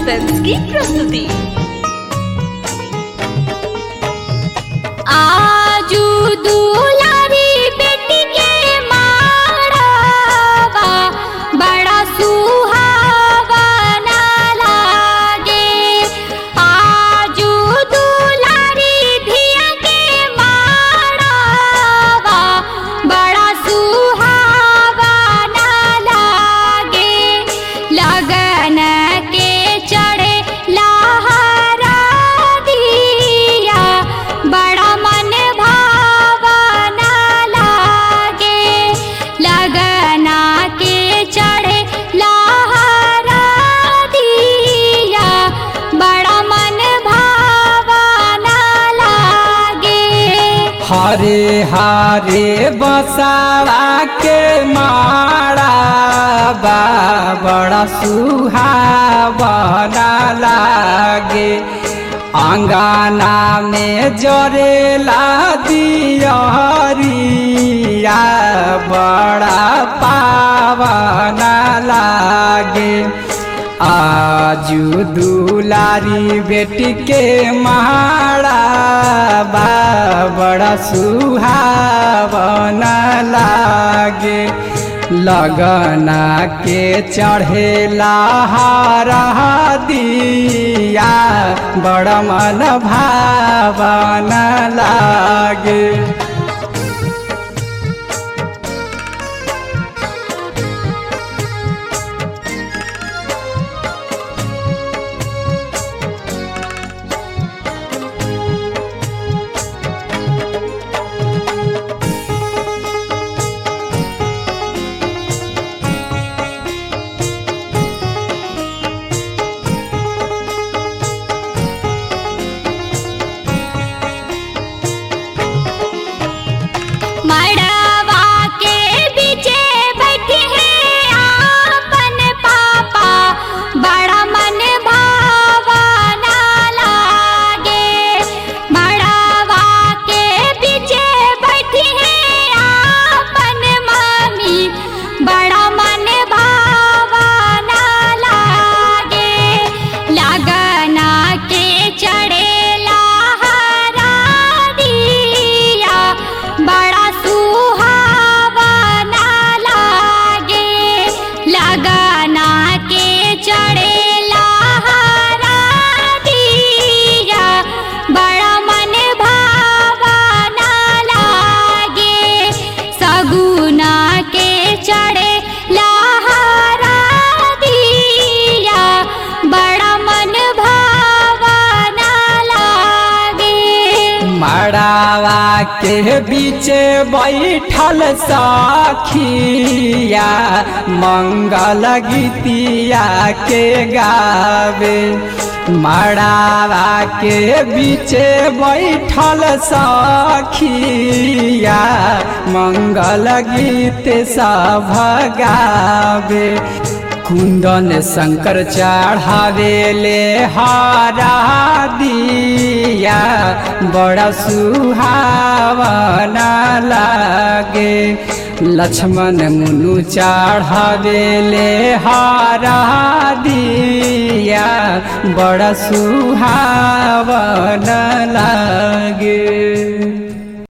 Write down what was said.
film की प्रस्तुति आजू दुलारी बेटी के माड़वा बड़ा सुहावना लागे आजू दुलारी धिया के माड़वा बड़ा सुहावना लागे लगन के चढ़े लहरा दिया बड़ा मन भावना लागे लगना के चढ़े लहरा दिया बड़ा मन भावना लागे हरे हरे बसावा के मारा बा बड़ा सुहावना लागे अंगना में जरेला दियरिया बड़ा पावना लागे आजू दुलारी बेटी के महाड़ा बा बड़ा सुहावना लागे लगना के चढ़ेला हारा दिया बड़ा मन भावना लागे मड़वा के बीचे बैठे हैं आपन पापा बड़ा मन भावना लागे मड़वा के बीचे बैठे हैं आपन मम्मी बड़ा मन भावना लागे लगना के चढ़े लहरा दिया बड़ा सुहावना लागे लगना के चढ़े लहरा दिया बड़ा मन भावना लागे सगुना के चढ़े लहरा दिया बड़ा मन भावना लागे मड़ावा के बीच बैठल सखिया मंगल गीतिया के गावे मड़ावा के बीच बैठल सखिया मंगल गीत सब गावे कुंदन शंकर चढ़ावेले हारा दिया बड़ा सुहावना लागे लक्ष्मण मुनु चढ़ावेले हारा दिया बड़ा सुहावना लागे